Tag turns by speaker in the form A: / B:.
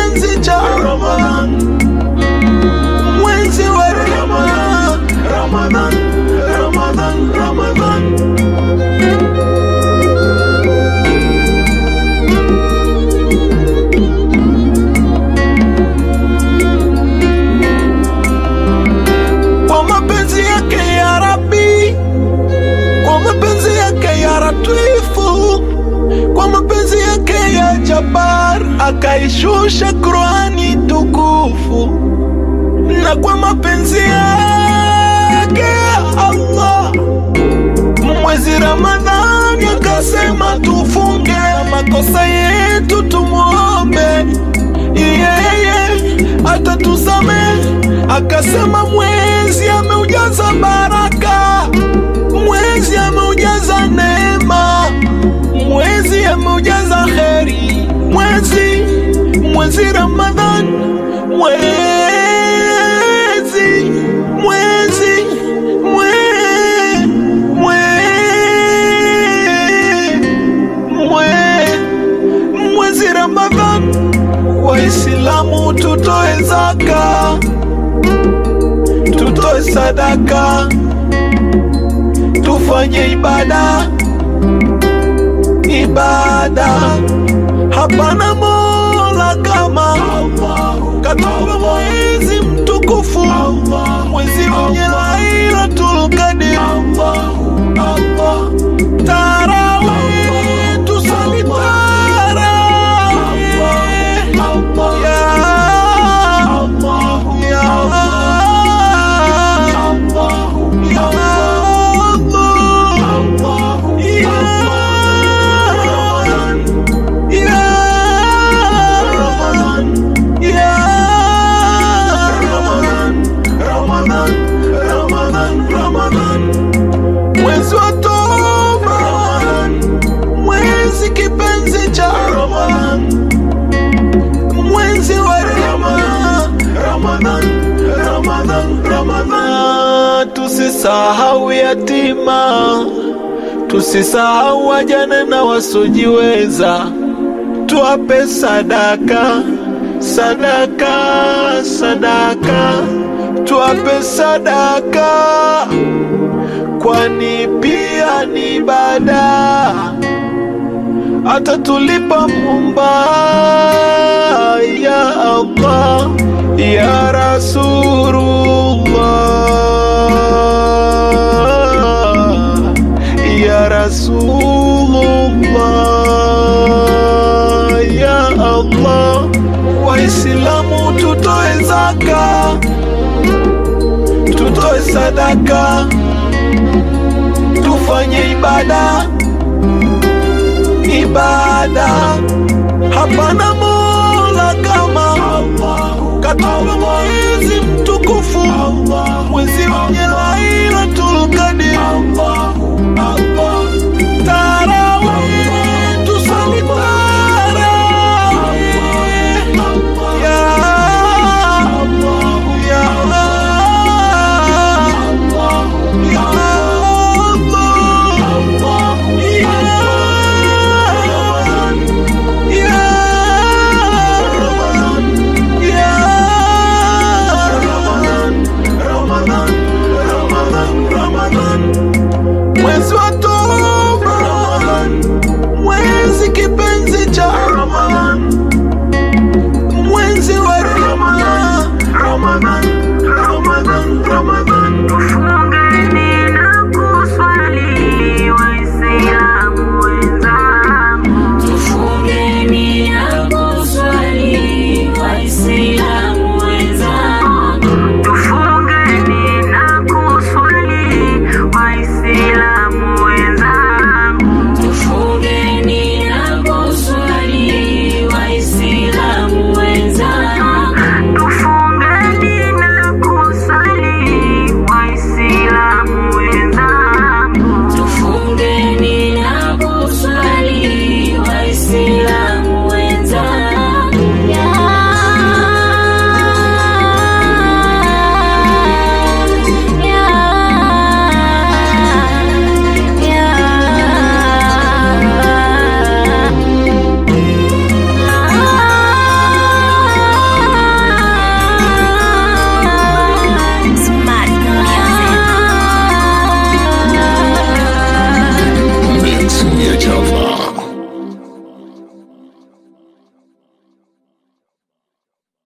A: kipenzi cha Ramadhan, mwezi wa Ramadhan, Ramadhan, Ramadhan, Ramadhan. Kwa mapenzi yake ya Rabbi, kwa mapenzi yake ya Latifu, kwa mapenzi yake ya Jabbar akaishusha Qurani tukufu, na kwa mapenzi yake ya Allah mwezi Ramadhani akasema tufunge, na makosa yetu tumwombe yeye atatusamehe. Akasema mwezi ameujaza baraka, mwezi ameujaza neema, mwezi ameujaza kheri, mwezi mwezi Ramadhan, mwezi mwezi mwe, mwe, mwe, mwezi Ramadhan, Waislamu tutoe zaka, tutoe sadaka, tufanye ibada, ibada. Hapana mola kama Allah, katika mwezi mtukufu, mwezi wenye Lailatul Qadr. Tarawih, tusali tarawih. Ya Allah, ya Allah, ya Allah, ya ya Ramadan, Ramadan, Ramadan, mwezi wa toba, mwezi kipenzi cha Ramadan, mwezi wa Ramadan, Ramadan, Ramadan, Ramadan. Tusisahau yatima, tusisahau wajane na wasiojiweza, tuwape sadaka, sadaka, sadaka, tuwape sadaka, kwani pia ni ibada atatulipa Muumba. Ya Allah, ya Rasulullah, ya Rasulullah, ya Allah. Waislamu tutoe zaka, tutoe sadaka, tufanye ibada ibada hapana mo